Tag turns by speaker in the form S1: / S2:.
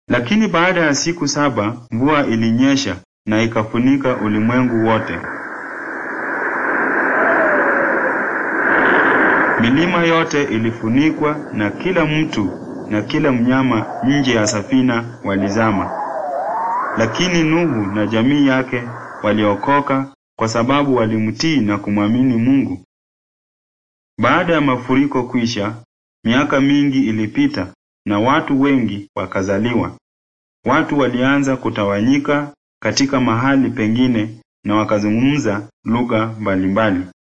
S1: Lakini baada ya siku saba mvua ilinyesha na ikafunika ulimwengu wote. Milima yote ilifunikwa na kila mtu na kila mnyama nje ya safina walizama. Lakini Nuhu na jamii yake waliokoka kwa sababu walimtii na kumwamini Mungu. Baada ya mafuriko kwisha, miaka mingi ilipita na watu wengi wakazaliwa. Watu walianza kutawanyika katika mahali pengine na wakazungumza lugha mbalimbali.